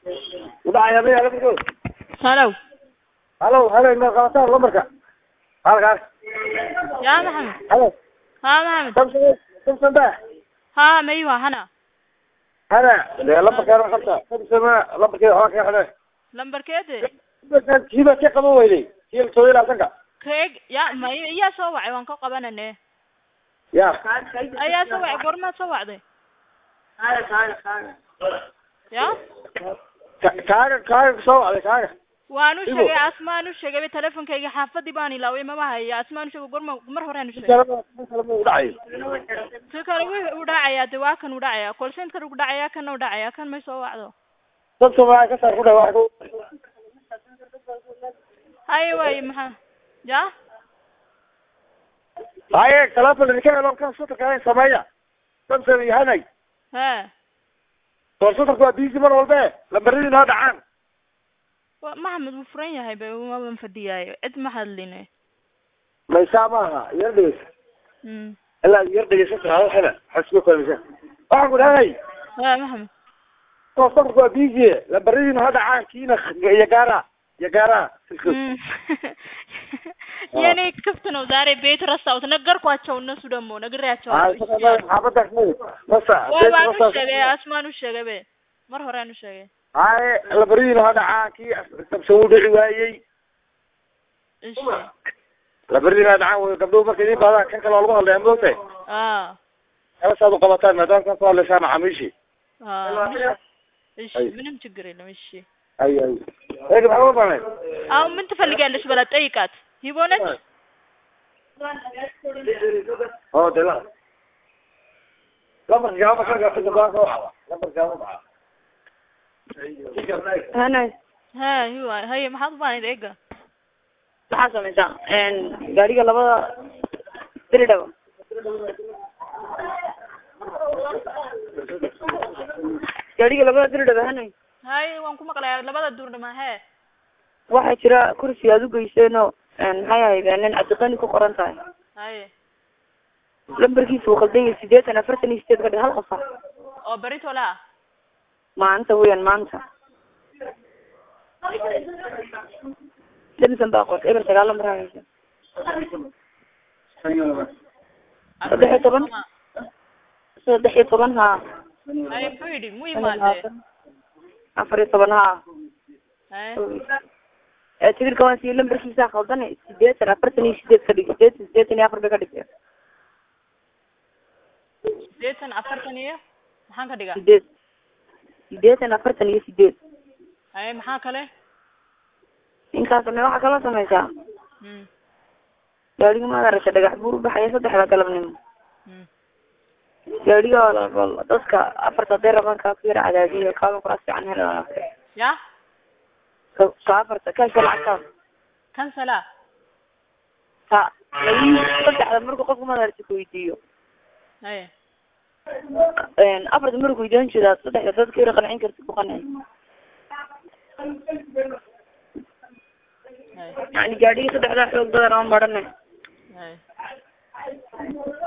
udhacaya maya lamarko halow halo halo ma qabataan lamarka halkaas yaa maxamed halo haa maxamed samson samson ba haa maywa hana hana dee lambarkaan qabta samson lambarkeeda waxaa kaga xidhe lambarkeede kiiba ka qaban weyday kii la sooyo labaatanka keeg ya may iyaa soo wacay waan ka qabanane ya ayaa soo wacay goormaad soo wacday ya Ka- kaaga kaaga soo wacday kaaga waanu Ibo. sheegay asmaan u sheegay telefonkayga xaafadii baan ilaaway mama haya asmaan u sheegay gorma mar horean u sheegay u dhacay si kale wuxuu u dhacayaa de waa kan u dhacayaa kolsentkana u dhacayaa kana u dhacayaa kan may soo wacdo dadka waa ka saar ku dha wax ku haye waaye maxaa ya haye telefoon idinka helo kan sutarka sameeya samson iyo hanay he soor sutarka waa busy mar walbe lambaradii noo dhacaan wa maxamed wuu furan yahay ba maban fadhiyaayo cid ma hadline maysaa maaha yar dhegeysa mm ilaa yar dhegeysa hada xila xasku kalisa waxaan ku dhahay he maxamed soor sutarka waa busy lambaradii noo dhacaan kiina iyo gaara iyo gaara Mm. yani kaftano zaare beet rasta nagar ko achaw na sudamo nagar achaw xaabada masa waa waan u sheegay asmaan u sheegay be mar hore aan u sheegay haye lambaradii noo dhacaan kii samson u dhici waayey ishi lambaradii noo dhacaan way gabdhuhu markay idin baadaan kan kale waa lagu hadlaya moogtahay ah kala saad u qabataan maadaama kan soo hadlaysaan macaamiishii ah ishi أي. ምንም ችግር የለም እሺ ay ay eegi maxaa u banay አሁን ምን ትፈልጊያለሽ በላት ጠይቃት ሂቦነች oo de la lambarka gaaba ka gaafida baa ka wacda lambarka gaaba baxa hana ها هو هي maxaad u baanayd eega maxaa samaysaa gaariga labada diridhaba gaariga labada diridhaba hana hay waan ku maqlayaa labada duurdhama hee waxaa jira kursi aad u geyseenoo maxay ahayd nin cabdiqani ku qoran tahay haye lambarkiisa uu qaldan yahay sideetan afartan iyo sideed ka dhig hal qof ah oo beritola ah maanta weyan maanta samson baa qorta eber sagaal lambar haysa saddex iyo toban saddex iyo toban haa haye muxuu yidhi mu imaadee afar iyo toban haa haye ee tigirka waan siiye lambarkiisa khaldan sideetan afartan iyo sideed ka dhig sideetan sideetan iyo afar bay ka dhigtay sideetan afartan iyo maxaan ka dhigaa sideed sideetan afartan iyo sideed haye maxaa kale ninkaas me waxaa kaloo samaysaa mm gaadhiga maad aragta dhagax buur u baxaya saddexda galabnimo mm gaadhiga oo la- dadka afarta hadday rabaan kaa ku yara cadaadiyo kaaba kuraas fiican helaan ya ka ka afarta kaasha lacagtaas kansala ka labi saddexda markuu qofku maad aragta ku weydiiyo haye afarta markuu weydiiyan jeedaa saddexda dadka yara qancin karta ku qanci haye yani gaadhiga saddexdaa xoog badan oo marane haye